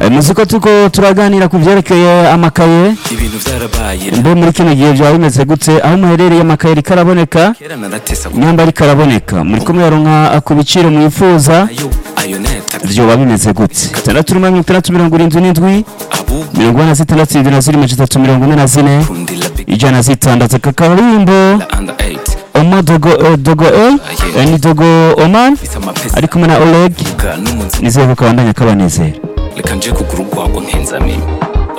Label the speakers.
Speaker 1: Eh, muzi ko turiko turaganira ku vyerekeye amakaye
Speaker 2: ibintu byarabaye
Speaker 1: mbe muri kino gihe vyaba bimeze gute aho muherereye amakaye ariko araboneka
Speaker 2: kera naratesa
Speaker 1: nyamba ariko araboneka muriko muyaronka ku biciro mwifuza
Speaker 2: ayo ayo neta
Speaker 1: vyoba bimeze gute itandatu rimwe mirongo itandatu mirongo irindwi n'indwi
Speaker 2: abu
Speaker 1: mirongo ine na zitandatu irindwi na zine amajana atatu mirongo ine na zine
Speaker 2: kundila big
Speaker 1: ijana na zitandatu aka karimbo
Speaker 2: la under 8
Speaker 1: omo dogo eh, dogo e eh, ni dogo oman
Speaker 2: bisa amapesa
Speaker 1: ari kumwe na oleg
Speaker 2: ga n'umunsi
Speaker 1: nizeye ko kabandanya kabanezera
Speaker 2: reka nje kugura urwagwa nkenzamini